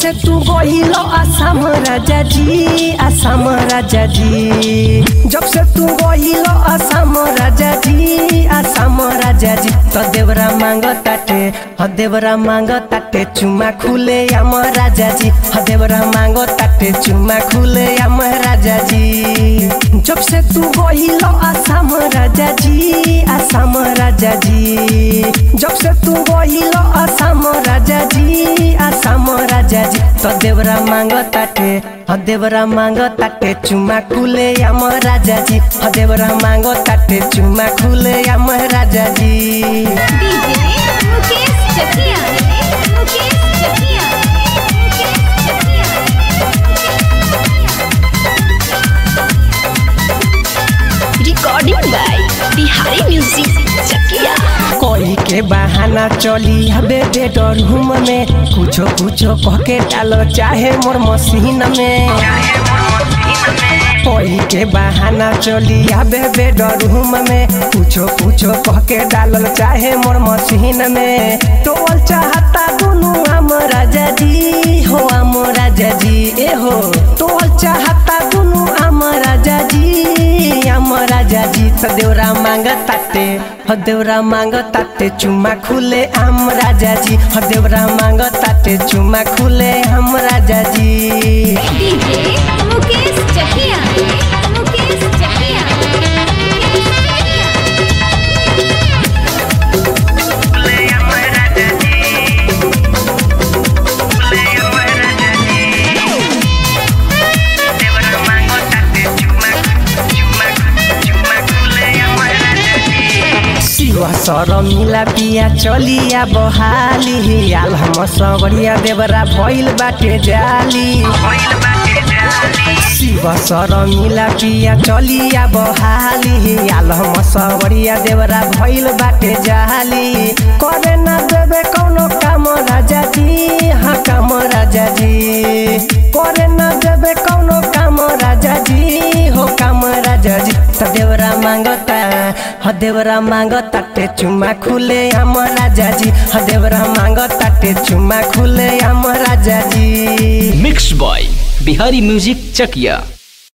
से तू गहिल आसाम राजा जी आसाम राजा जी जब से तू गहिल आसाम राजा जी आसाम राजा जी तो देवरा मांग ताटे ह देवरा मांग ताटे चुमा खुले आम राजा जी ह देवरा मांग ताटे चुमा खुले आम राजा जी जब से तू गहिल आसाम राजा जी आसाम राजा जी जब से तू गहिल आसाम राजा जी आसाम राजा जी तो देवरा मांग ताटे ह देवरा मांग ताटे चुमा खुले आम राजा जी ह देवरा मांग ताटे चुमा खुले आम राजा जी DJ Mukesh Chakiya Mukesh Chakiya Mukesh Chakiya recording by Bihari music Chakiya कोई के बहाना चली हबे बेडरूम में कुछो कुछो कह के डालो चाहे मोर मशीन में कोई के बहाना चली आबे बेडरूम में कुछो कुछो कह के डालल चाहे मोर मशीन में टोल चाहता दुनू हम राजा जी हो हम राजा जी ए हो टोल चाहता दुनू हम राजा जी हम राजा जी तो देवरा मांग ताटे ह देवरा मांग ताटे चुमा खुले हम राजा जी ह देवरा मांग ताटे चुमा खुले हम राजा जी डीजे मुकेश चकिया मुकेश चकिया शिवा सर मिला पिया चलिया बहाली आल हम सबरिया देवरा भइल बाटे जाली शिव सर मिला पिया चलिया बहाली आल हम सबरिया देवरा भइल बाटे जाली करे ना देवे कौनो काम राजा जी हाँ काम राजा जी करे ना देवे कौनो काम राजा जी हो काम राजा जी त देवरा मांगता ह देवरा मांगता ते चुमा खुले हम राजा जी ह देवरा मांगता ते चुमा खुले हम राजा जी mix by Bihari music Chakiya